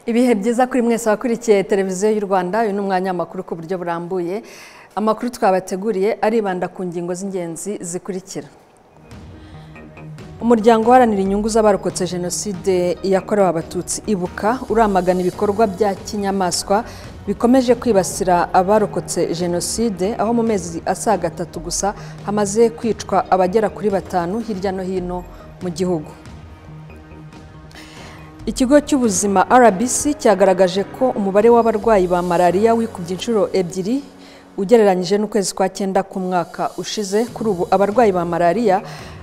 ibihe byiza kuri mwese wakurikiye televiziyo y'u rwanda uyu ni umwanya w'amakuru ku buryo burambuye amakuru twabateguriye aribanda ku ngingo z'ingenzi zikurikira umuryango uharanira inyungu z'abarokotse jenoside yakorewe abatutsi ibuka uramagana ibikorwa bya kinyamaswa bikomeje kwibasira abarokotse jenoside aho mu mezi asaga atatu gusa hamaze kwicwa abagera kuri batanu hirya no hino mu gihugu ikigo cy'ubuzima rbc cyagaragaje ko umubare w'abarwayi ba malariya wikubye inshuro ebyiri ugereranyije n'ukwezi kwa cyenda ku mwaka ushize kuri ubu abarwayi ba malariya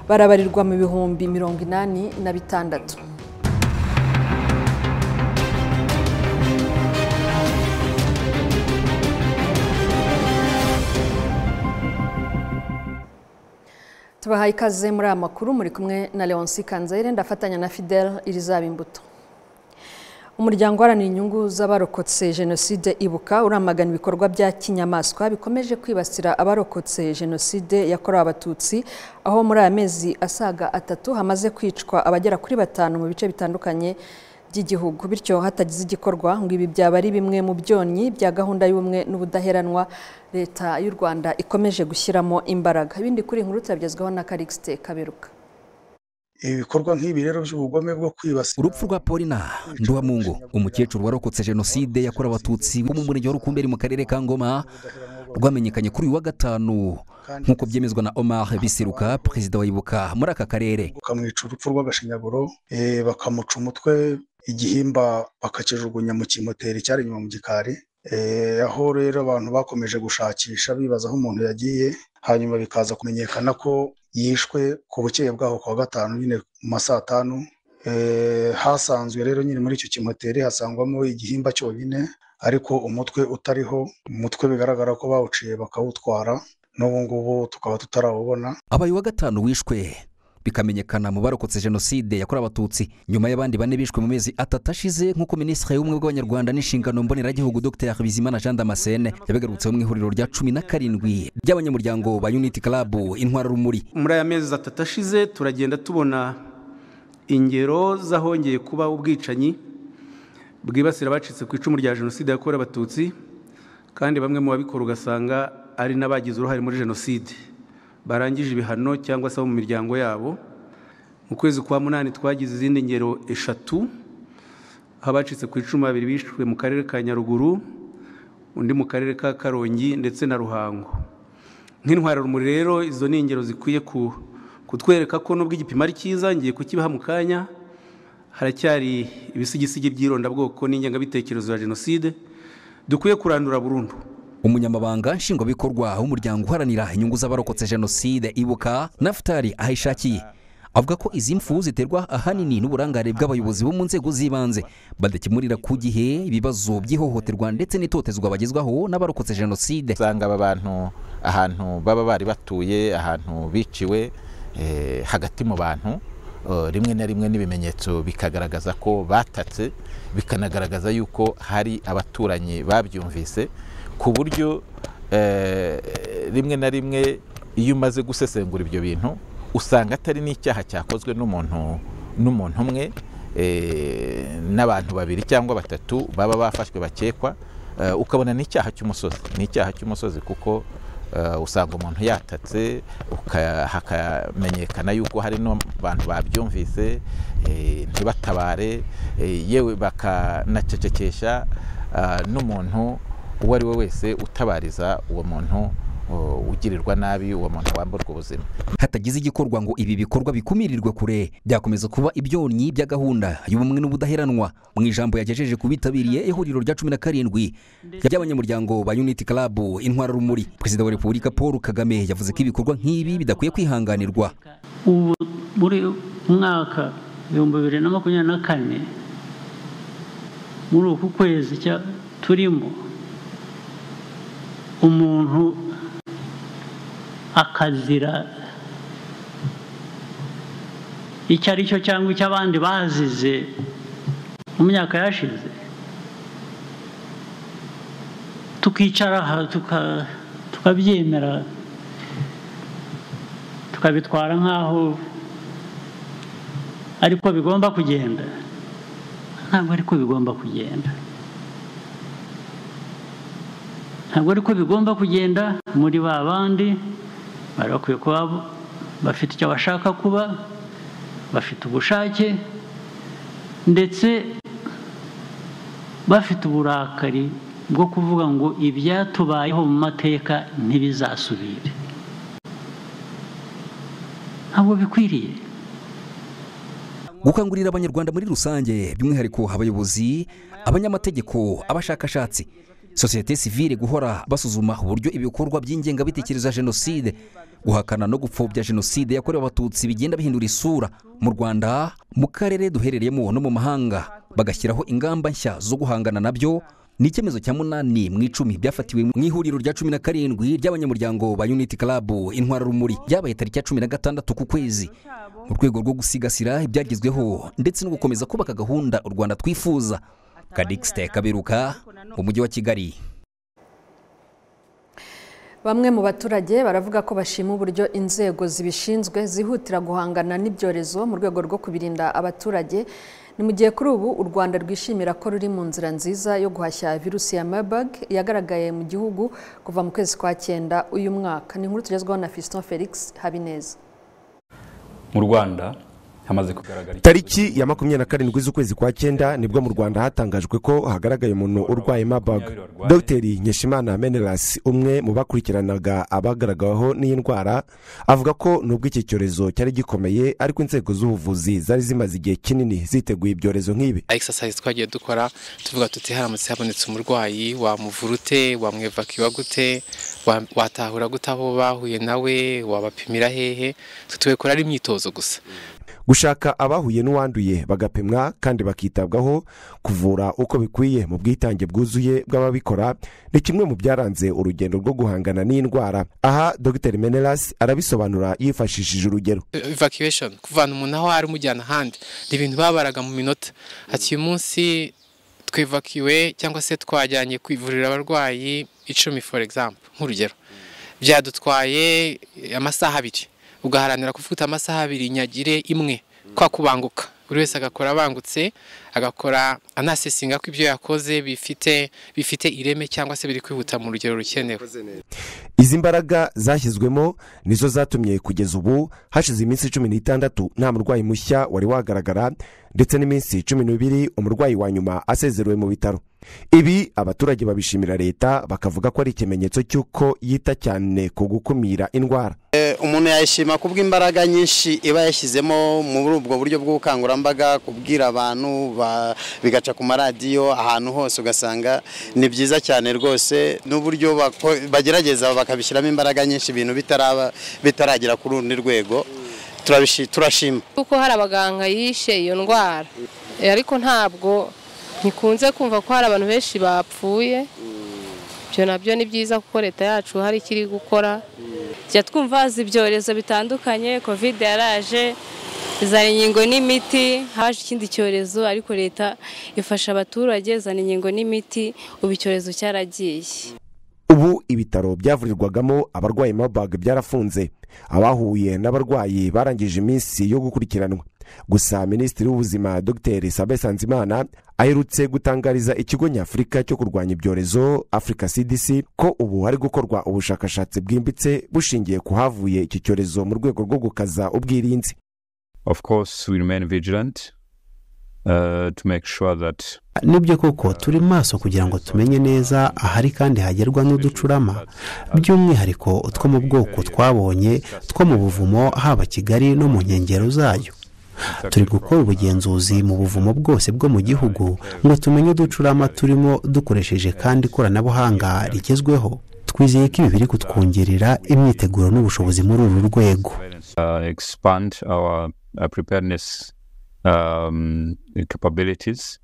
barabarirwa mu bihumbi mirongo inani na bitandatu tubahaye ikaze muri aya makuru muri kumwe na leonce kanzayire ndafatanya na fidel irizaba imbuto umuryango uharanira inyungu z'abarokotse jenoside ibuka uramagana ibikorwa bya kinyamaswa bikomeje kwibasira abarokotse jenoside yakorewe abatutsi aho muri aya mezi asaga atatu hamaze kwicwa abagera kuri batanu mu bice bitandukanye by'igihugu bityo hatagize igikorwa ngo ibi byaba ari bimwe mu byonnyi bya gahunda y'ubumwe n'ubudaheranwa leta y'u rwanda ikomeje gushyiramo imbaraga ibindi kuri inkuru turabigezwaho na karikisite kaberuka ibi bikorwa nk'ibi rero by'ubugome bwo kwibasira urupfu rwa polina nduwamungu umukecuru warokotse jenoside yakorewe abatutsi wo mu murenge wa rukumberi mu karere ka ngoma rwamenyekanye kuri uyu wa gatanu nk'uko byemezwa na omar biseruka perezida wa ibuka muri aka karere bakamwica urupfu rw'agashinyaguro eh, bakamuca umutwe igihimba bakakijugunya mu kimoteri cyari inyuma mu gikari Eh, aho rero abantu bakomeje gushakisha bibaza aho umuntu yagiye hanyuma bikaza kumenyekana ko yishwe ku bukeye bwaho ku wa gatanu nyine mu ma saa tanu Eh, hasanzwe rero nyine muri icyo kimoteri hasangwamo igihimba cyonyine ariko umutwe utariho umutwe bigaragara ko bawuciye bakawutwara n'ubu ngubu tukaba tutarawubona abaye uwa gatanu wishwe bikamenyekana mu barokotse jenoside yakorewe abatutsi nyuma y'abandi bane bishwe mu mezi atatu ashize nk'uko minisitiri w'ubumwe bw'abanyarwanda n'inshingano mboneragihugu dr bizimana jean damascene yabigarutseho mu ihuriro rya cumi na karindwi ry'abanyamuryango ba unity club intwararumuri muri aya mezi atatu ashize turagenda tubona ingero z'ahongeye kuba ubwicanyi bwibasira abacitse ku icumu rya jenoside yakorewe abatutsi kandi bamwe mu babikora ugasanga ari n'abagize uruhare muri jenoside barangije ibihano cyangwa se abo mu miryango yabo mu kwezi kwa munani twagize izindi ngero eshatu aho abacitse ku icumu babiri bishwe mu karere ka nyaruguru undi mu karere ka karongi ndetse na ruhango nk'intwararumuri rero izo ni ingero zikwiye ku- kutwereka ko nubwo igipimo ari cyiza ngiye kukibaha mu kanya haracyari ibisigisigi by'irondabwoko n'ingengabitekerezo ya jenoside dukwiye kurandura burundu umunyamabanga nshingwabikorwa w'umuryango uharanira inyungu z'abarokotse jenoside ibuka nafutari ahishakiye avuga ko izi mfu ziterwa ahanini n'uburangare bw'abayobozi bo mu nzego z'ibanze badakemurira ku gihe ibibazo by'ihohoterwa ndetse n'itotezwa bagezwaho n'abarokotse jenoside usanga aba bantu ahantu baba bari batuye ahantu biciwe eh, hagati mu bantu eh, rimwe na rimwe n'ibimenyetso bikagaragaza ko batatse bikanagaragaza yuko hari abaturanyi babyumvise ku buryo eh, rimwe na rimwe iyo umaze gusesengura ibyo bintu usanga atari n'icyaha cyakozwe n'umuntu n'umuntu umwe eh, n'abantu babiri cyangwa batatu baba bafashwe bakekwa eh, ukabona n'icyaha cy'umusozi n'icyaha cy'umusozi kuko eh, usanga umuntu yatatse uka- hakamenyekana yuko hari n'abantu babyumvise eh, ntibatabare eh, yewe bakanacecekesha ah, n'umuntu uwo ari we wese utabariza uwo muntu oh, ugirirwa nabi uwo muntu wamburwa ubuzima hatagize igikorwa ngo ibi bikorwa bikumirirwe kure byakomeza kuba ibyonnyi bya gahunda y'ubumwe n'ubudaheranwa mu ijambo yagejeje ku bitabiriye ihuriro rya cumi na karindwi ry'abanyamuryango ba unity club intwararumuri perezida wa repubulika paul kagame yavuze ko ibikorwa nk'ibi bidakwiye kwihanganirwa ubu muri umwaka ibihumbi bibiri na makumyabiri na kane muri uku kwezi cya- turimo umuntu akazira icyo ari cyo cyangwa icyo abandi bazize mu myaka yashize tukicara aha tuka- tukabyemera tukabitwara nk'aho ariko bigomba kugenda ntabwo ariko bigomba kugenda ntabwo ariko bigomba kugenda muri ba bandi bari bakwiye kuba bafite icyo bashaka kuba bafite ubushake ndetse bafite uburakari bwo kuvuga ngo ibyatubayeho mu mateka ntibizasubire ntabwo bikwiriye gukangurira abanyarwanda muri rusange by'umwihariko abayobozi abanyamategeko abashakashatsi sosiyete sivile guhora basuzuma uburyo ibikorwa by'ingengabitekerezo ya jenoside guhakana no gupfobya jenoside yakorewe abatutsi bigenda bihindura isura mu rwanda mu karere duherereyemo no mu mahanga bagashyiraho ingamba nshya zo guhangana nabyo ni icyemezo cya munani mu icumi byafatiwe mu ihuriro rya cumi na karindwi ry'abanyamuryango ba unity club intwararumuri ryabaye tariki ya cumi na gatandatu ku kwezi mu rwego rwo gusigasira ibyagezweho ndetse no gukomeza kubaka gahunda u rwanda twifuza kadixite kaberuka mu mujyi wa kigali bamwe mu baturage baravuga ko bashima uburyo inzego zibishinzwe zihutira guhangana n'ibyorezo mu rwego rwo kubirinda abaturage ni mu gihe kuri ubu u rwanda rwishimira ko ruri mu nzira nziza yo guhashya virusi ya marburg yagaragaye mu gihugu kuva mu kwezi kwa cyenda uyu mwaka ni inkuru tugezweho na fiston felix habineza mu rwanda hamaze kugaragara tariki ya makumyabiri na karindwi z'ukwezi kwa cyenda nibwo mu rwanda hatangajwe ko hagaragaye umuntu urwaye mabaga dogiteri nkeshimana menelas umwe mu bakurikiranaga abagaragaweho n'iyi ndwara avuga ko nubwo iki cyorezo cyari gikomeye ariko inzego z'ubuvuzi zari zimaze igihe kinini ziteguye ibyorezo nk'ibi egisasayisi twagiye dukora tuvuga tuti haramutse habonetse umurwayi wamuvura ute wamwevakiwa gute wa- watahura gute aho bahuye nawe wabapimira hehe tutubikora ari imyitozo gusa gushaka abahuye n'uwanduye bagapimwa kandi bakitabwaho kuvura uko bikwiye mu bwitange bwuzuye bw'ababikora ni kimwe mu byaranze urugendo rwo guhangana n'iyi ndwara aha dr menelas arabisobanura yifashishije urugero evacuation kuvana umuntu aho ari umujyana ahandi ni ibintu babaraga mu minota ati uyu munsi twevakiwe cyangwa se twajyanye kwivurira abarwayi icumi for example nk'urugero byadutwaye amasaha abiri ugaharanira kuvuga uti amasaha abiri nyagire imwe kwa kubanguka buri wese agakora abangutse agakora anasesinga ko ibyo yakoze bifite bifite ireme cyangwa se biri kwihuta mu rugero rukenewe izi mbaraga zashyizwemo nizo zatumye kugeza ubu hashize iminsi cumi n'itandatu nta murwayi mushya wari wagaragara ndetse n'iminsi cumi n'ibiri umurwayi wa nyuma asezerewe mu bitaro ibi abaturage babishimira leta bakavuga ko ari ikimenyetso cy'uko yita cyane ku gukumira indwara umuntu yayishima ku bw'imbaraga nyinshi iba yashyizemo muri ubwo buryo bw'ubukangurambaga kubwira abantu ba- bigaca ku maradiyo ahantu hose ugasanga ni byiza cyane rwose n'uburyo bako- bagerageza bakabishyiramo imbaraga nyinshi ibintu bitaraba bitaragera ku rundi rwego turabishi- turashima kuko hari abaganga yishe iyo ndwara Eh, ariko ntabwo ntikunze kumva ko hari abantu benshi bapfuye ibyo nabyo ni byiza kuko leta yacu hari ikiri gukora tujya twumva haza ibyorezo bitandukanye covid yaraje izana inkingo n'imiti haje ikindi cyorezo ariko leta ifasha abaturage izana inkingo n'imiti ubu icyorezo cyaragiye ubu ibitaro byavurirwagamo abarwayi mabaga byarafunze abahuye n'abarwayi barangije iminsi yo gukurikiranwa gusa minisitiri w'ubuzima dr sabe sanzimana aherutse gutangariza ikigo nyafurika cyo kurwanya ibyorezo africa cdc ko ubu hari gukorwa ubushakashatsi bwimbitse bushingiye ku havuye iki cyorezo mu rwego rwo gukaza ubwirinzi of course we remain vigilant uh, to make sure that nibyo koko turi maso kugira ngo tumenye neza ahari kandi hagerwa n'uducurama by'umwihariko utwo mu bwoko twabonye two mu buvumo haba kigali no mu nkengero zayo turi gukora ubugenzuzi mu buvumo bwose bwo mu gihugu ngo tumenye uducurama turimo dukoresheje kandi ikoranabuhanga rigezweho twizeye ko ibi biri kutwongerera imyiteguro n'ubushobozi muri uru rwego uh, expand our uh, preparedness um, capabilities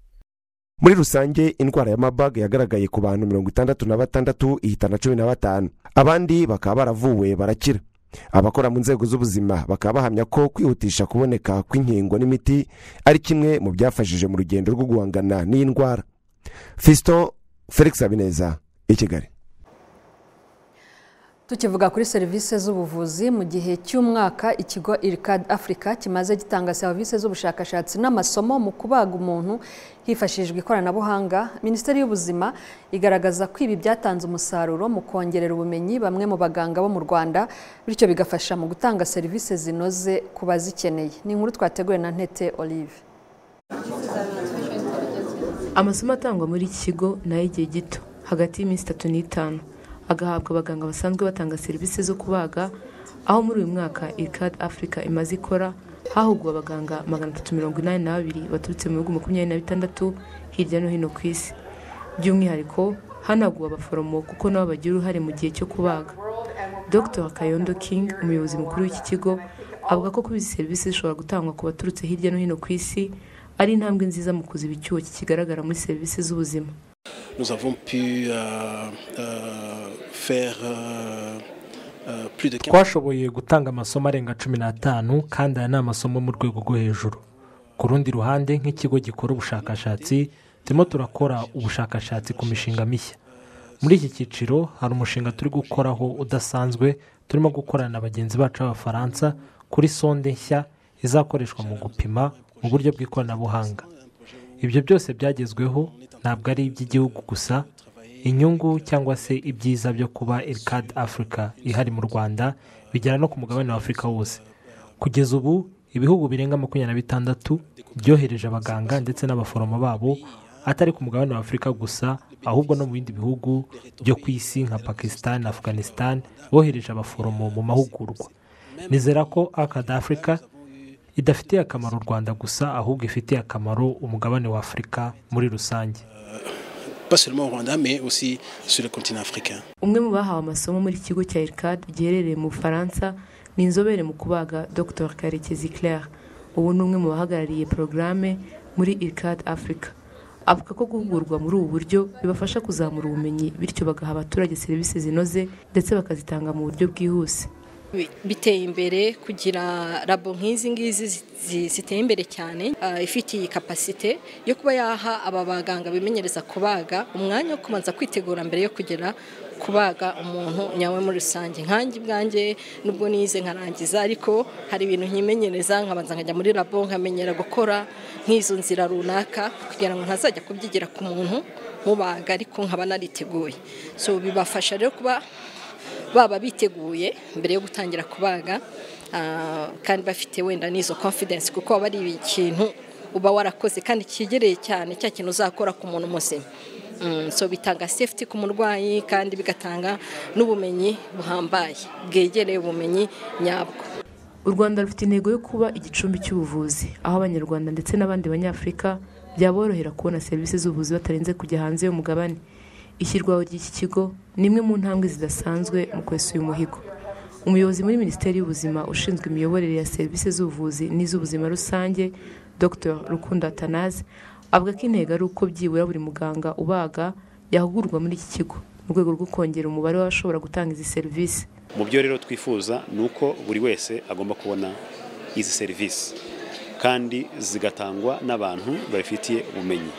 muri rusange indwara ya mabag yagaragaye ku bantu mirongo itandatu na batandatu ihitana cumi na batanu abandi bakaba baravuwe barakira abakora mu nzego z'ubuzima bakaba bahamya ko kwihutisha kuboneka kw'inkingo n'imiti ari kimwe mu byafashije mu rugendo rwo guhangana n'iyi ndwara fiston felix habineza i kigali tukivuga kuri serivisi z'ubuvuzi mu gihe cy'umwaka ikigo irikadi afurika kimaze gitanga serivisi z'ubushakashatsi n'amasomo mu kubaga umuntu hifashishijwe ikoranabuhanga minisiteri y'ubuzima igaragaza ko ibi byatanze umusaruro mu kongerera ubumenyi bamwe mu baganga bo mu rwanda bityo bigafasha mu gutanga serivisi zinoze ku bazikeneye ni inkuru twateguwe na ntete olive amasomo atangwa muri iki kigo ni ay'igihe gito hagati y'iminsi itatu n'itanu agahabwa abaganga basanzwe batanga serivisi zo kubaga aho muri uyu mwaka irikadi afurika imaze ikora hahuguwe abaganga magana atatu mirongo inani na babiri baturutse mu bihugu makumyabiri na bitandatu hirya no hino ku isi by'umwihariko hanaguwe abaforomo kuko nabo bagira uruhare mu gihe cyo kubaga dr hakayondo king umuyobozi mukuru w'iki kigo avuga ko kuba izi serivisi zishobora gutangwa ku baturutse hirya no hino ku isi ari intambwe nziza mu kuziba icyuho kikigaragara muri serivisi z'ubuzima nous avons pu euh, euh, faire euh, euh, plus de 15 twashoboye gutanga amasomo arenga cumi n'atanu kandi aya ni amasomo mu rwego rwo hejuru ku rundi ruhande nk'ikigo gikora ubushakashatsi turimo turakora ubushakashatsi ku mishinga mishya muri iki cyiciro hari umushinga turi gukoraho udasanzwe turimo gukorana na bagenzi bacu b'abafaransa kuri sonde nshya izakoreshwa mu gupima mu buryo bw'ikoranabuhanga ibyo byose byagezweho ntabwo ari iby'igihugu gusa inyungu cyangwa se ibyiza byo kuba irikadi afurika ihari mu rwanda bigera no ku mugabane wa afurika wose kugeza ubu ibihugu birenga makumyabiri na bitandatu byohereje abaganga ndetse n'abaforomo babo atari ku mugabane wa afurika gusa ahubwo no mu bindi bihugu byo ku isi nka pakistan na afghanistan bohereje abaforomo mu mahugurwa nizera ko akadi afurika idafitiye akamaro u rwanda gusa ahubwo ifitiye akamaro umugabane wa afurika muri rusange umwe mu bahawe amasomo muri ikigo cya irikadi giherereye mu bufaransa ni inzobere mu kubaga dr karekezi claire ubu ni umwe mu bahagarariye porogaramu muri irikadi afurika avuga ko guhugurwa muri ubu buryo bibafasha kuzamura ubumenyi bityo bagaha abaturage serivisi zinoze ndetse bakazitanga mu buryo bwihuse biteye imbere kugira rabo nk'izi ngizi ziteye imbere cyane ifitiye kapasite yo kuba yaha aba baganga bimenyereza kubaga umwanya wo kubanza kwitegura mbere yo kugera kubaga umuntu nyawe muri rusange nkange bwange nubwo nize nkarangiza ariko hari ibintu nkimenyereza nkabanza nkajya muri rabo nkamenyera gukora nk'izo nzira runaka kugira ngo ntazajya kubyigira ku muntu mubaga ariko nkaba nariteguye so bibafasha rero kuba baba biteguye mbere yo gutangira kubaga kandi bafite wenda n'izo confidence kuko aba ari ikintu uba warakoze kandi cyegereye cyane cya kintu uzakora ku muntu muzima so bitanga safety ku murwayi kandi bigatanga n'ubumenyi buhambaye bwegereye ubumenyi nyabwo u rwanda rufite intego yo kuba igicumbi cy'ubuvuzi aho abanyarwanda ndetse n'abandi banyafurika byaborohera kubona serivisi z'ubuvuzi batarenze kujya hanze y'umugabane ishyirwaho ry'iki kigo ni imwe mu ntambwe zidasanzwe mu kwesa uyu muhigo umuyobozi muri minisiteri y'ubuzima ushinzwe imiyoborere ya serivisi z'ubuvuzi n'iz'ubuzima rusange dr rukundo atanaze avuga ko intego ari uko byibura buri muganga ubaga yahugurwa muri iki kigo mu rwego rwo kongera umubare w'abashobora gutanga izi serivisi mu byo rero twifuza ni uko buri wese agomba kubona izi serivisi kandi zigatangwa n'abantu babifitiye ubumenyi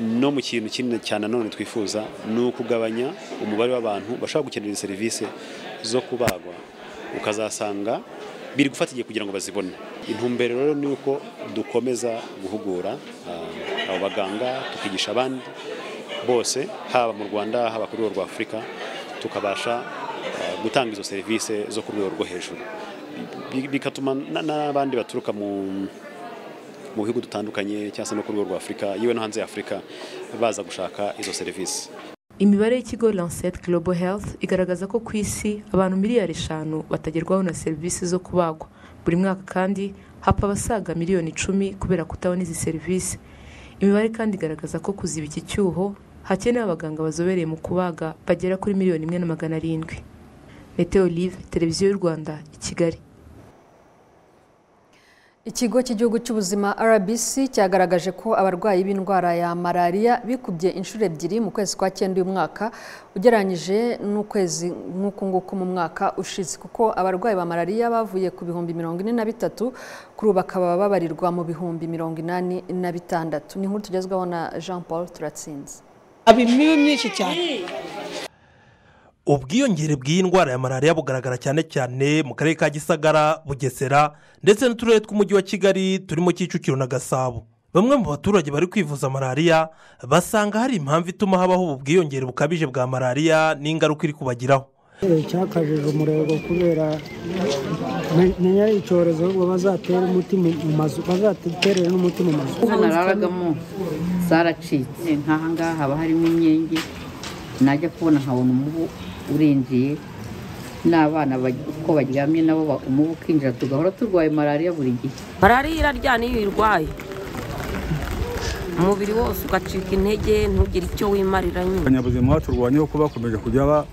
no mu kintu kinini cyane nanone twifuza ni ukugabanya umubare w'abantu bashobora gukenera serivisi zo kubagwa ukazasanga biri gufata igihe kugira ngo bazibone intumbero rero ni uko dukomeza guhugura abo baganga tukigisha abandi bose haba mu rwanda haba ku rwego rwa afurika tukabasha gutanga izo serivisi zo ku rwego rwo hejuru bigatuma n'abandi baturuka mu mu bihugu dutandukanye cyangwa se no ku rwego rwa afurika yewe no hanze ya afurika baza gushaka izo serivisi imibare y'ikigo lancet global health igaragaza ko ku isi abantu miliyari eshanu batagerwaho na serivisi zo kubagwa buri mwaka kandi hapfa abasaga miliyoni icumi kubera kutabona izi serivisi imibare kandi igaragaza ko kuziba iki cyuho hakenewe abaganga bazobereye mu kubaga bagera kuri miliyoni imwe na magana arindwi meteo live televiziyo y'u rwanda i kigali ikigo cy'igihugu cy'ubuzima rbc cyagaragaje ko abarwayi b'indwara ya malariya bikubye inshuro ebyiri mu kwezi kwa cyenda uyu mwaka ugereranyije n'ukwezi nk'uku nguku mu mwaka ushize kuko abarwayi ba malariya bavuye ku bihumbi mirongo ine na bitatu kuri ubu bakaba babarirwa mu bihumbi mirongo inani na bitandatu ni inkuru tugezweho na jean paul turatsinze aba imibu myinshi cyane ubwiyongere bw'iyi ndwara ya malariya bugaragara cyane cyane mu karere ka gisagara bugesera ndetse n'uturere tw'umujyi wa kigali turimo kicukiro na gasabo bamwe mu baturage bari kwivuza malariya basanga hari impamvu ituma habaho ubu bwiyongere bukabije bwa malariya n'ingaruka iri kubagiraho cyakajije umurego kubera menya icyorezo ahubwo bazatere umuti mu mazu bazaterera n'umuti mu mazu hano nararagamo zaracitse nk'aha ngaha haba harimo imyenge najya kubona nkabona umubu urinjiye n'abana uko baryamye nabo umubu ukinjira tugahora turwaye malariya buri gihe malariya iraryana iyo uyirwaye umubiri wose ugacika intege ntugire icyo wimarira nyine abanyabuzima baturwanyeho kuba bakomeje kujya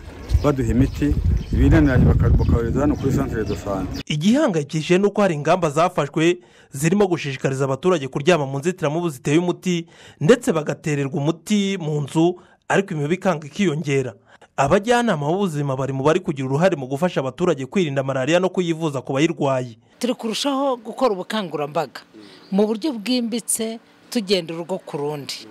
baduha imiti binaniranye bakayohereza hano kuri santire do sante igihangayikishije ni uko hari ingamba zafashwe zirimo gushishikariza abaturage kuryama mu nzitiramubu ziteye umuti ndetse bagatererwa umuti mu nzu ariko imibu ikanga ikiyongera abajyanama b'ubuzima bari mu bari kugira uruhare mu gufasha abaturage kwirinda malariya no kuyivuza ku bayirwaye turi kurushaho gukora ubukangurambaga mu buryo bwimbitse tugenda urugo ku rundi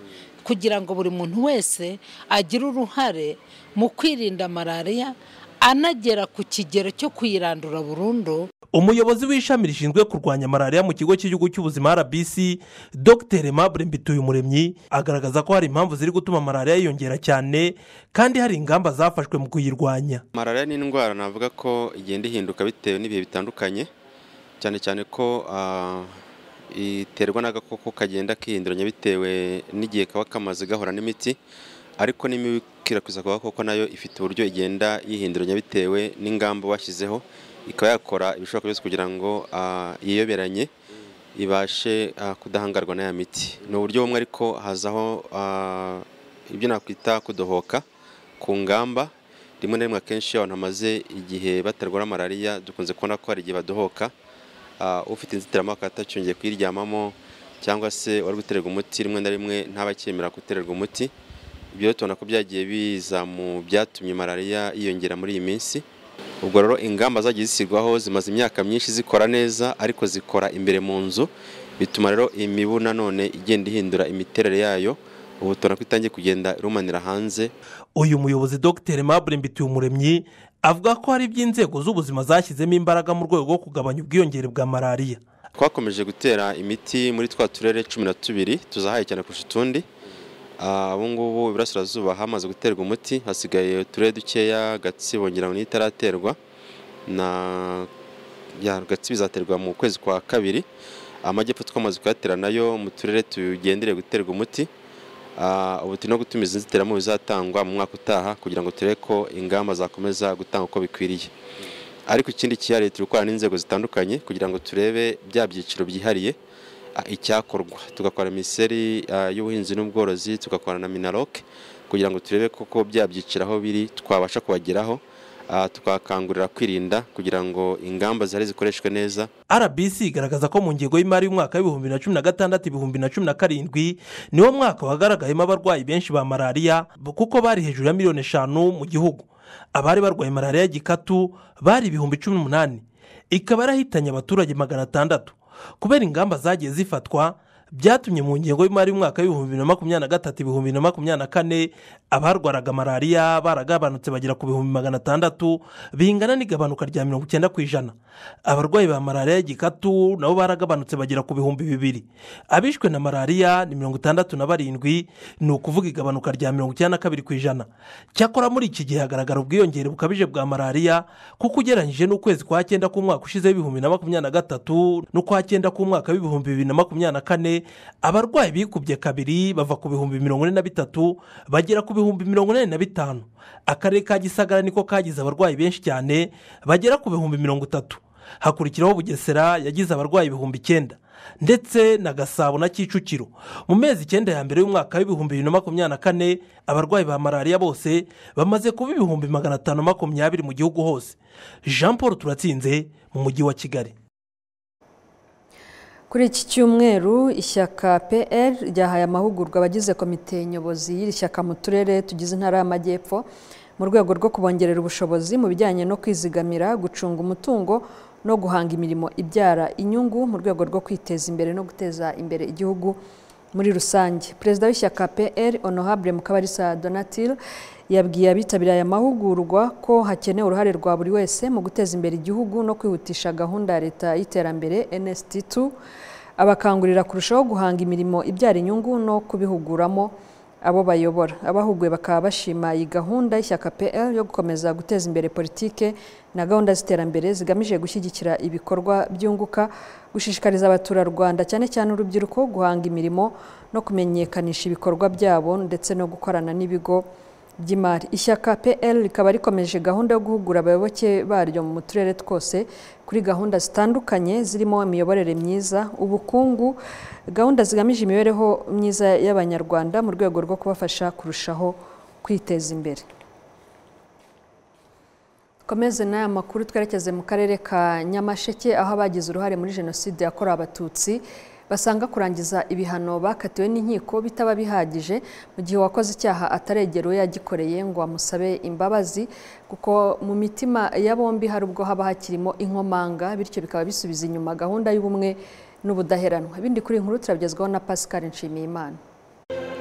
kugira ngo buri muntu wese agire uruhare mu kwirinda malariya anagera ku kigero cyo kuyirandura burundu umuyobozi w'ishami rishinzwe kurwanya malariya mu kigo cy'igihugu cy'ubuzima rbc dr mabure mbituyumuremyi agaragaza ko hari impamvu ziri gutuma malariya yiyongera cyane kandi hari ingamba zafashwe mu kuyirwanya malariya ni indwara navuga ko igenda ihinduka bitewe n'ibihe bitandukanye cyane cyane ko iterwa n'agakoko kagenda kihinduranya bitewe n'igihe kaba kamaze gahura n'imiti ariko n'imibu ikwirakwiza ku gakoko nayo ifite uburyo igenda yihinduranya bitewe n'ingamba bashyizeho ikaba yakora ibishoboka byose kugira ngo yiyoberanye ibashe kudahangarwa n'aya miti ni uburyo bumwe ariko hazaho ibyo nakwita kudohoka ku ngamba rimwe na rimwe akenshi iyo abantu bamaze igihe batarwara malariya dukunze kubona ko hari igihe badohoka ufite inzitiramubu akaba atacyongeye kuyiryamamo cyangwa se wari gutererwa umuti rimwe na rimwe ntabakemera gutererwa umuti ibyo tubona ko byagiye biza mu byatumye malariya yiyongera muri iyi minsi ubwo rero ingamba zagiye zishyirwaho zimaze imyaka myinshi zikora neza ariko zikora imbere mu nzu bituma rero imibu nanone igenda ihindura imiterere yayo ubu tubona ko itangiye kugenda irumanira hanze uyu muyobozi dr mabure mbituyumuremyi avuga ko hari iby'inzego z'ubuzima zashyizemo imbaraga mu rwego rwo kugabanya ubwiyongere bwa malariya twakomeje gutera imiti muri twa turere cumi na tubiri tuzahaye cyane kurusha utundi ubu ngubu iburasirazuba hamaze guterwa umuti hasigaye uturere dukeya gatsibo ngira ngo itaraterwa na gatsibo izaterwa mu kwezi kwa kabiri amajyepfo twamaze kuyatera nayo mu turere tugendereye guterwa umuti ubu turi no gutumiza inzitiramubu izatangwa mu mwaka utaha kugira ngo turebe ko ingamba zakomeza gutanga uko bikwiriye ariko ikindi cyihariye turi gukorana n'inzego zitandukanye kugira ngo turebe bya byiciro byihariye icyakorwa tugakora minisiteri y'ubuhinzi n'ubworozi tugakorana na minaroke kugira ngo turebe koko bya byiciro aho biri twabasha kubageraho tukakangurira kwirinda kugira ngo ingamba zihari zikoreshwe neza rbc igaragaza ko mu ngengo y'imari y'umwaka w'ibihumbi na cumi na gatandatu ibihumbi na cumi na karindwi niwo mwaka wagaragayemo abarwayi benshi ba malariya kuko bari hejuru ya miliyoni eshanu mu gihugu abari barwaye malariya gikatu bari ibihumbi cumi n'umunani ikaba yarahitanye abaturage magana atandatu kubera ingamba zagiye zifatwa byatumye mu ngengo y'imari y'umwaka w'ibihumbi na makumyabiri na gatatu ibihumbi na makumyabiri na kane abarwaraga malariya baragabanutse bagera ku bihumbi magana atandatu bingana n'igabanuka rya mirongo icyenda ku ijana abarwayi ba malariya y'igikatu nabo baragabanutse bagera ku bihumbi bibiri abishwe na malariya ni mirongo itandatu na barindwi ni ukuvuga igabanuka rya mirongo icyenda na kabiri ku ijana cyakora muri iki gihe hagaragara ubwiyongere bukabije bwa malariya kuko ugereranyije n'ukwezi kwa cyenda k'umwaka ushizeho ibihumbi na makumyabiri na gatatu n'ukwa cyenda k'umwaka w'ibihumbi bibiri na makumyabiri na kane abarwayi bikubye kabiri bava ku bihumbi mirongo ine na bitatu bagera ku bihumbi mirongo inani na bitanu akarere ka gisagara niko kagize abarwayi benshi cyane bagera ku bihumbi mirongo itatu hakurikiraho bugesera yagize abarwayi ibihumbi icyenda ndetse na gasabo na kicukiro mu mezi icyenda ya mbere y'umwaka w'ibihumbi bibiri na makumyabiri na kane abarwayi ba malariya bose bamaze kuba ibihumbi magana atanu makumyabiri mu gihugu hose jean paul turatsinze mu mujyi wa kigali kuri iki cyumweru ishyaka pl ryahaye amahugurwa abagize komite nyobozi y'iri shyaka mu turere tugize intara y'amajyepfo mu rwego rwo kubongerera ubushobozi mu bijyanye no kwizigamira gucunga umutungo no guhanga imirimo ibyara inyungu mu rwego rwo kwiteza imbere no guteza imbere igihugu muri rusange perezida w'ishyaka pr honorable mukabarisa donatil yabwiye abitabiriye aya mahugurwa ko hakenewe uruhare rwa buri wese mu guteza imbere igihugu no kwihutisha gahunda ya leta y'iterambere nst2 abakangurira kurushaho guhanga imirimo ibyara inyungu no kubihuguramo abo bayobora abahuguwe bakaba bashima iyi gahunda y'ishyaka pl yo gukomeza guteza imbere politike na gahunda z'iterambere zigamije gushyigikira ibikorwa byunguka gushishikariza abaturarwanda cyane cyane urubyiruko guhanga imirimo no kumenyekanisha ibikorwa byabo ndetse no gukorana n'ibigo by'imari ishyaka pl rikaba rikomeje gahunda yo guhugura abayoboke baryo mu turere twose kuri gahunda zitandukanye zirimo imiyoborere myiza ubukungu gahunda zigamije imibereho myiza y'abanyarwanda mu rwego rwo kubafasha kurushaho kwiteza imbere komeze n'aya makuru twerekeze mu karere ka nyamasheke aho abagize uruhare muri jenoside yakorewe abatutsi basanga kurangiza ibihano bakatiwe n'inkiko bitaba bihagije mu gihe uwakoze icyaha ataregera uwo yagikoreye ngo amusabe imbabazi kuko mu mitima ya bombi hari ubwo haba hakirimo inkomanga bityo bikaba bisubiza inyuma gahunda y'ubumwe n'ubudaheranwa ibindi kuri inkuru turabigezwaho na Pascal Nshimiyimana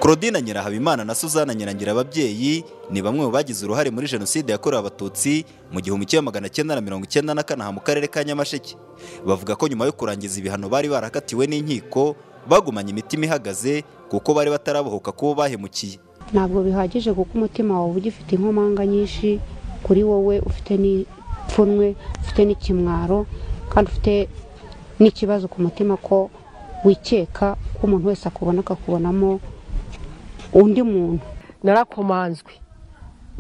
Claudine Nyirahabimana na Suzana Nyirangira ababyeyi ni bamwe mu bagize uruhare muri jenoside yakorewe abatutsi mu gihumbi kimwe magana cyenda na mirongo icyenda na kane mu karere ka Nyamasheke bavuga ko nyuma yo kurangiza ibihano bari barakatiwe n'inkiko bagumanye imitima ihagaze kuko bari batarabohoka kubo bahemukiye ntabwo bihagije kuko umutima wawe ugifite inkomanga nyinshi kuri wowe ufite n'ipfunwe ufite n'ikimwaro kandi ufite n'ikibazo ku mutima ko wikeka ko umuntu wese akubona akakubonamo undi muntu narakomanzwe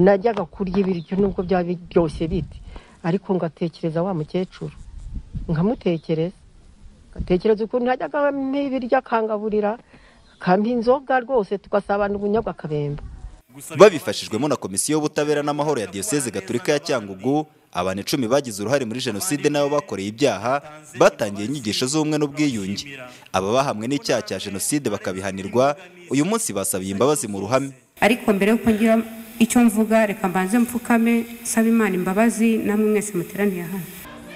najyaga kurya ibiryo nubwo byaba biryoshye bite ariko ngatekereza wa mukecuru nkamutekereza ngatekereza ukuntu najyaga ampa ibiryo akangaburira akampa inzoga rwose tugasabana ubunyobwa akabemba babifashijwemo na komisiyo y'ubutabera n'amahoro ya diyoseze gaturika ya cyangugu abantu icumi bagize uruhare muri jenoside n'abo bakoreye ibyaha batangiye inyigisho z'ubumwe n'ubwiyunge aba bahamwe n'icyaha cya jenoside bakabihanirwa uyu munsi basabiye imbabazi mu ruhame ariko mbere y'uko ngira icyo mvuga reka mbanze mpfukame nsaba imana imbabazi namwe mwese muteraniye hano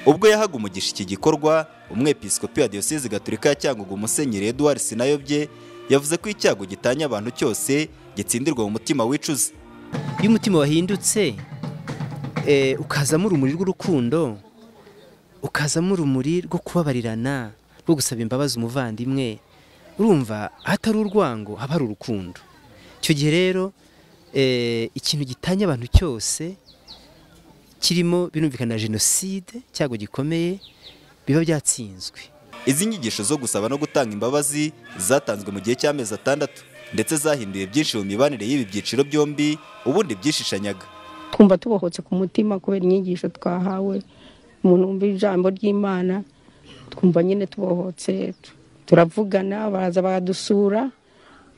ubwo yahaga umugisha iki gikorwa umwepiskopi wa diyoseze gaturika ya cyangugu musenyeri eduwari sinayobye yavuze ko icyago gitanya abantu cyose gitsindirwa mu mutima wicuza iyo umutima wahindutse ukazamo urumuri rw'urukundo ukazamo urumuri rwo kubabarirana rwo gusaba imbabazi umuvandimwe urumva ahatari urwango haba hari urukundo icyo gihe rero ikintu gitanya abantu cyose kirimo birumvikana na jenoside icyago gikomeye biba byatsinzwe izi nyigisho zo gusaba no gutanga imbabazi zatanzwe mu gihe cy'amezi atandatu ndetse zahinduye byinshi mu mibanire y'ibi byiciro byombi ubundi byishishanyaga twumva tubohotse ku mutima kubera inyigisho twahawe umuntu wumva ijambo ry'imana twumva nyine tubohotse turavugana baraza baradusura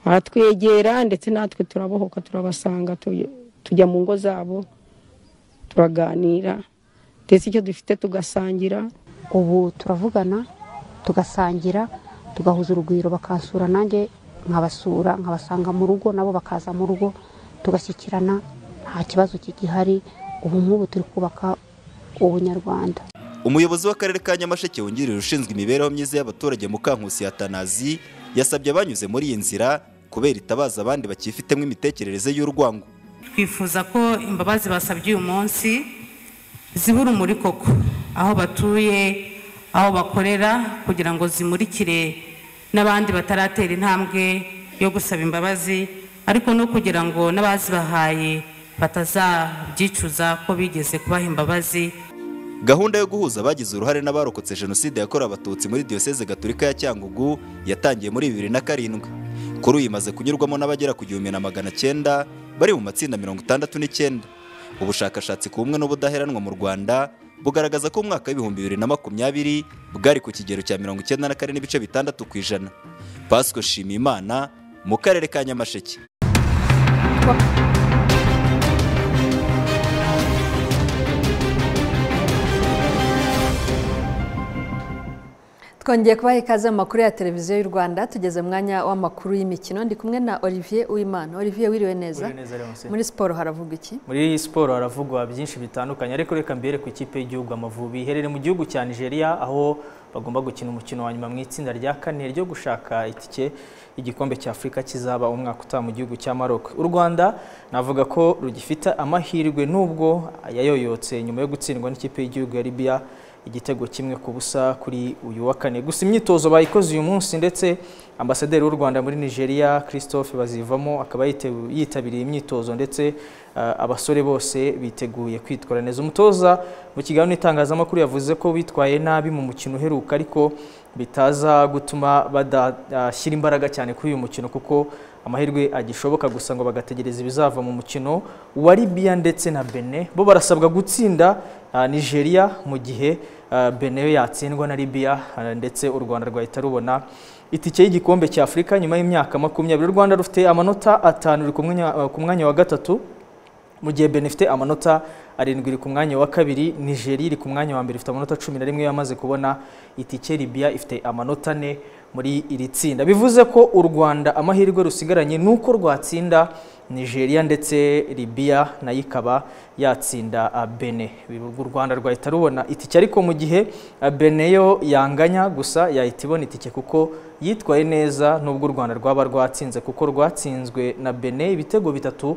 baratwegera ndetse natwe turabohoka turabasanga tujya mu ngo zabo turaganira ndetse icyo dufite tugasangira ubu turavugana tugasangira tugahuza urugwiro bakansura nanjye nkabasura nkabasanga mu rugo nabo bakaza mu rugo tugashyikirana nta kibazo kigihari ubu nk'ubu turi kubaka ubunyarwanda umuyobozi w'akarere ka nyamasheke wungirije ushinzwe imibereho myiza y'abaturage mukankusi ya tanazi yasabye abanyuze muri iyi nzira kubera itabaza abandi bakifitemo imitekerereze y'urwango twifuza ko imbabazi basabye uyu munsi zibura umuri koko aho batuye aho bakorera kugira ngo zimurikire n'abandi bataratera intambwe yo gusaba imbabazi ariko no kugira ngo n'abazibahaye batazabyicuza ko bigeze kubaha imbabazi gahunda yo guhuza abagize uruhare n'abarokotse jenoside yakorewe abatutsi muri diyoseze gaturika ya cyangugu yatangiye muri bibiri na karindwi kuri uyu imaze kunyurwamo n'abagera ku gihumbi na magana cyenda bari mu matsinda mirongo itandatu n'icyenda ubushakashatsi ku bumwe n'ubudaheranwa mu rwanda bugaragaza ko umwaka w'ibihumbi bibiri na makumyabiri bwari ku kigero cya mirongo icyenda na kane n'ibice bitandatu ku ijana pasiko shimimana mu karere ka nyamasheke twongeye kubaha ikaze mu makuru ya televiziyo y'u rwanda tugeze mwanya w'amakuru y'imikino ndi kumwe na olivier uwimana olivier wiriwe neza Wiriwe neza, Leonce. muri siporo haravuga iki muri iyi siporo haravugwa byinshi bitandukanye ariko reka mbere ku ikipe y'igihugu amavubi iherereye mu gihugu cya nigeria aho bagomba gukina umukino wa nyuma mu itsinda rya kane ryo gushaka itike igikombe cya afurika kizaba umwaka utaha mu gihugu cya maroc u rwanda navuga ko rugifite amahirwe nubwo yayoyotse nyuma yo gutsindwa n'ikipe y'igihugu ya libya igitego kimwe ku busa kuri uyu wa kane gusa imyitozo bayikoze uyu munsi ndetse ambasaderi w'u rwanda muri nigeria christophe bazivamo akaba yite- yitabiriye imyitozo ndetse eh, abasore bose biteguye kwitwara neza umutoza mu kiganiro n'itangazamakuru yavuze ko bitwaye nabi mu mukino uheruka ariko bitaza gutuma badashyira imbaraga cyane kuri uyu mukino kuko amahirwe agishoboka gusa ngo bagategereza ibizava mu mukino wa libya ndetse na bene bo barasabwa gutsinda ah, nigeria mu gihe ah, bene yo yatsindwa na libya ah, ndetse u rwanda rwahita rubona itike y'igikombe cya afurika nyuma y'imyaka makumyabiri u rwanda rufite amanota atanu ruri ku mwanya- ku mwanya wa gatatu mu gihe Benin ifite amanota arindwi iri ku mwanya wa kabiri Nigeria iri ku mwanya wa mbere ifite amanota cumi na rimwe yamaze kubona itike Libya ifite amanota ane muri iri tsinda bivuze ko u Rwanda amahirwe rusigaranye ni uko rwatsinda Nigeria ndetse Libya nayo ikaba yatsinda ah, Benin u Rwanda rwahita rubona itike ariko mu gihe ah, Benin yo yanganya gusa yahita ibona itike kuko yitwaye neza nubwo u Rwanda rwaba rwatsinze kuko rwatsinzwe na Benin ibitego bitatu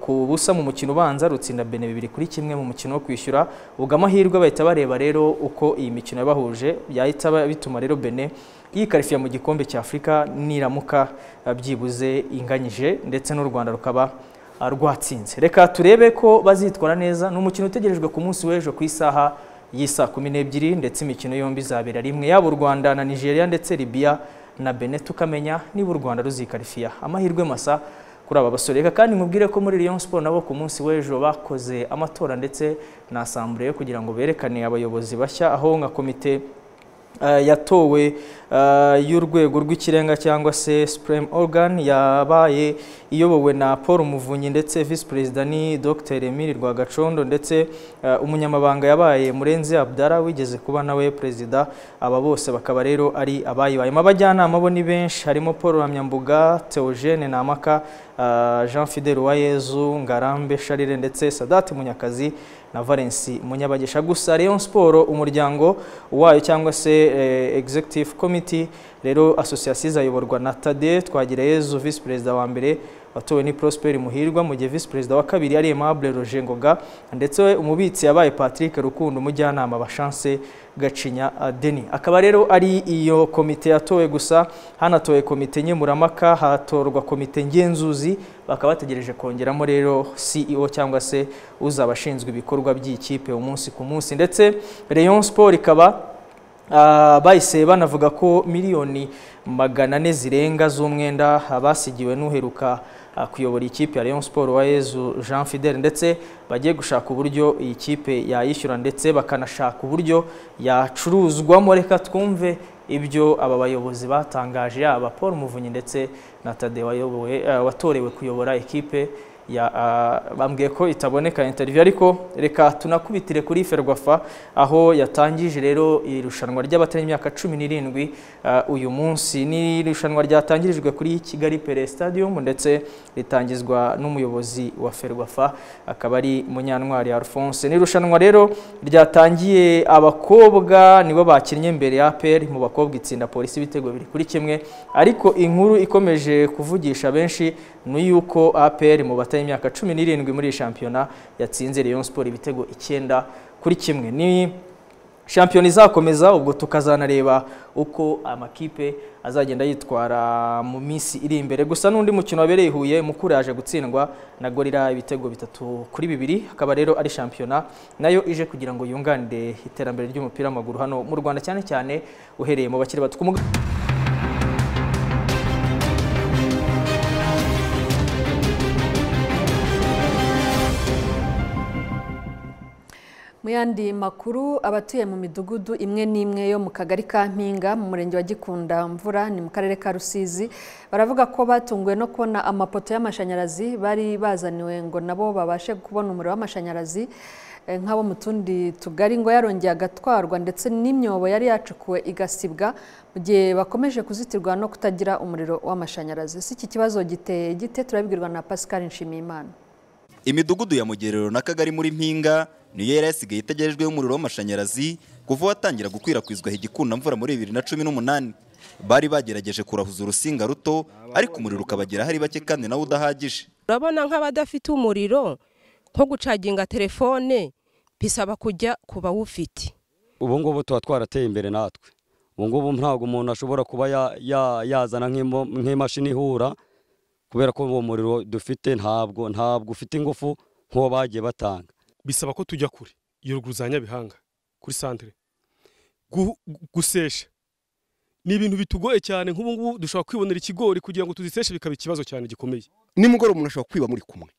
ku busa mu mukino ubanza rutsinda bene bibiri kuri kimwe mu mukino wo kwishyura ubwo amahirwe bahita bareba rero uko iyi mikino yabahuje yahita ba- bituma rero bene yikarifiya mu gikombe cya afurika niramuka eh, byibuze inganyije ndetse n'u rwanda rukaba ah, rwatsinze reka turebe ko bazitwara neza ni umukino utegerejwe ku munsi w'ejo ku isaha y'isa kumi n'ebyiri ndetse imikino yombi izabera rimwe yaba u rwanda na nigeria ndetse libya na bene tukamenya niba u rwanda ruzikarifiya amahirwe masa kuri aba basore reka kandi nkubwire ko muri Rayon Sport nabo ku munsi w'ejo bakoze amatora ndetse na asambure kugira ngo berekane abayobozi bashya aho nka komite eh, yatowe eh, y'urwego rw'ikirenga cyangwa se Supreme Organ yabaye iyobowe na Paul Muvunyi ndetse Vice Perezida ni Dr Emile Rwagacondo ndetse eh, umunyamabanga yabaye Murenzi Abdara wigeze kuba nawe perezida aba bose bakaba rero ari abayibayemo abajyanama bo ni benshi harimo Paul Ramyambuga Theogene Namaka eh, Jean Fidel Uwayezu Ngarambe Charire ndetse Sadat Munyakazi na Valence Munyabagisha gusa Rayon Sport umuryango wayo cyangwa se eh, Executive Committee rero association izayoborwa na Tade Twagirayezu Vice Perezida wa mbere watowe ni Prosper Muhirwa mu gihe Vice Perezida wa kabiri ari Aimable Roger Ngoga ndetse we umubitsi yabaye Patrick Rukundo umujyanama wa Chance Gacinya ah, Denis akaba rero ari iyo komite yatowe gusa hanatowe komite nkemuramaka hatorwa komite ngenzuzi bakaba bategereje kongeramo rero CEO cyangwa se uzabashinzwe ibikorwa by'ikipe umunsi ku munsi ndetse Rayon Sport ikaba Ah, bahise banavuga ko miliyoni magana ane zirenga z'umwenda abasigiwe n'uheruka ah, kuyobora ikipe ya Rayon Sport wa Yezu Jean Fidel ndetse bagiye gushaka uburyo iyi kipe yayishyura ndetse bakanashaka uburyo yacuruzwamo reka twumve ibyo aba bayobozi batangaje yaba Paul Muvunyi ndetse na Tade wayobowe ah, watorewe kuyobora ikipe ya ah, bambwiye ko itaboneka interview ariko reka tunakubitire kuri Ferwafa aho yatangije rero irushanwa ry'abataremyaka 17 uh, uyu munsi ni irushanwa ryatangirijwe kuri Kigali Pele Stadium ndetse ritangizwa n'umuyobozi wa Ferwafa akaba ari Munyantwari Alphonse ni irushanwa rero ryatangiye abakobwa nibo bakinnye mbere ya APR mu bakobwa itsinda polisi ibitego biri kuri kimwe ariko inkuru ikomeje kuvugisha benshi ni yuko APR mu batari imyaka 17 muri iyi shampiyona yatsinze Rayon Sport ibitego icyenda kuri kimwe ni shampiyona izakomeza ubwo tukazanareba uko amakipe azagenda yitwara mu minsi iri imbere gusa n'undi mukino wabereye i Huye Mukura yaje gutsindwa na Gorira ibitego bitatu kuri bibiri akaba rero ari shampiyona nayo ije kugira ngo yunganire iterambere ry'umupira w'amaguru hano mu Rwanda cyane cyane uhereye mu bakiri bato Ku muga- mu yandi makuru abatuye mu midugudu imwe n'imwe yo mu kagari ka mpinga mu murenge wa gikunda mvura ni mu karere ka rusizi baravuga ko batunguwe no kubona amapoto y'amashanyarazi bari bazaniwe ngo nabo babashe kubona umuriro w'amashanyarazi nk'abo mu tundi tugari ngo yarongeye agatwarwa ndetse n'imyobo yari yacukuwe igasibwa mu gihe bakomeje kuzitirwa no kutagira umuriro w'amashanyarazi si iki kibazo giteye gite turabibwirwa na pascal nshimiyimana imidugudu ya mugerero n'akagari muri mpinga niyo yari yasigaye itegerejweho umuriro w'amashanyarazi kuva watangira gukwirakwizwa higikundamvura muri bibiri na cumi n'umunani bari bagerageje kurahuza urusinga ruto ariko umuriro ukabagera hari bake kandi nawe udahagije urabona nk'abadafite umuriro nko gucaginga telefone bisaba kujya ku bawufite ubu ngubu tuba twarateye imbere natwe ubu ngubu ntabwo umuntu ashobora kuba ya- ya- yazana nk'imo- nk'imashini ihura kubera ko uwo muriro dufite ntabwo ntabwo ufite ingufu nk'uwo bagiye batanga bisaba ko tujya kure iyo ruguru za nyabihanga kuri santere Gu- gusesha ni ibintu bitugoye cyane nk'ubu ngubu dushobora kwibonera ikigori kugira ngo tuziseshe bikaba ikibazo cyane gikomeye nimugoroba umuntu ashobora kwiba muri kumwe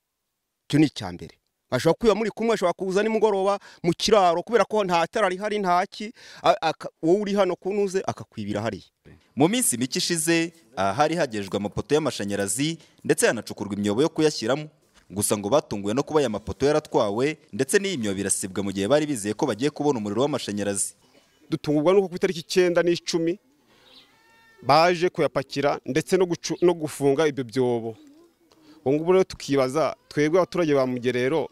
icyo ni icya mbere ashobora kwiba muri kumwe ashobora kuza nimugoroba mu kiraro kubera ko nta tara rihari nta ki a- aka- wowe uri hano kuntuze akakwibira hariya mu minsi mike ishize ahari hagejwe amapoto y'amashanyarazi ndetse hanacukurwa imyobo yo kuyashyiramo gusa ngo batunguwe no kuba aya mapoto yaratwawe ndetse n'iyi myobo irasibwa mu gihe bari bizeye ko bagiye kubona umuriro w'amashanyarazi dutungurwa nuko ku itariki icyenda n'icumi baje kuyapakira ndetse no gucu- no gufunga ibyo byobo ubu ngubu rero tukibaza twebwe abaturage ba mugerero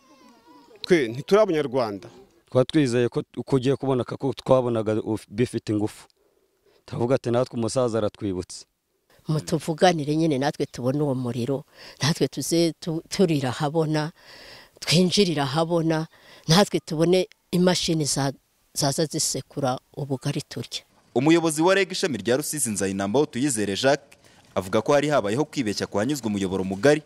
twe ntituri abanyarwanda twaba twizeye ko t- ko ugiye kuboneka ko twabonaga uf- bifite ingufu turavuga ati natwe umusaza aratwibutse mutuvuganire nyine natwe tubone uwo muriro natwe tuze tu- turira ahabona twinjirira ahabona natwe tubone imashini za- zaza zisekura ubugari turya umuyobozi wa reg ishami rya rusizi nzayinamba tuyizere jacques avuga ko hari habayeho kwibeshya kuhanyuzwa umuyoboro mugari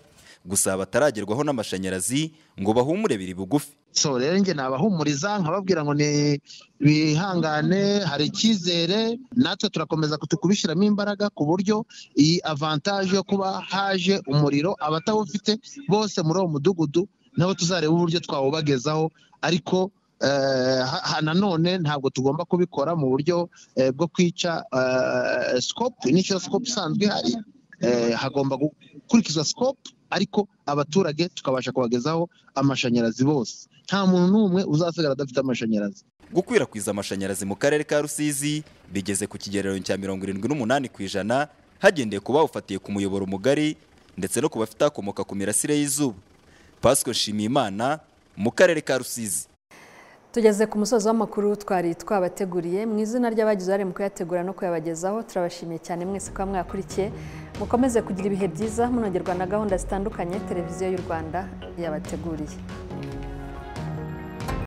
gusa bataragerwaho n'amashanyarazi ngo bahumure biri bugufi so rero njye nabahumuriza nkababwira ngo ni bihangane hari icyizere natwe turakomeza kutu- kubishyiramo imbaraga ku buryo iyi avantaje yo kuba haje umuriro abatawufite bose muri uwo mudugudu nabo tuzareba uburyo twawubagezaho ariko eh, ha- ha- nanone ntabwo tugomba kubikora mu buryo eh, bwo kwica eh, scope nicyo scope isanzwe ihari Eh, hagomba gukurikizwa scope ariko abaturage tukabasha kubagezaho amashanyarazi bose nta muntu n'umwe uzasigara adafite amashanyarazi gukwirakwiza amashanyarazi mu karere ka rusizi bigeze ku kigereranyo cya mirongo irindwi n'umunani ku ijana hagendeye ku bawufatiye ku muyoboro mugari ndetse no ku bafite akomoka ku mirasire y'izuba pasco nshimiyimana mu karere ka rusizi tugeze ku musozi w'amakuru twari twabateguriye mu izina ry'abagize uruhare mu kuyategura no kuyabagezaho turabashimiye cyane mwese kuba mwakurikiye mukomeze kugira ibihe byiza munogerwa na gahunda zitandukanye televiziyo y'u rwanda yabateguriye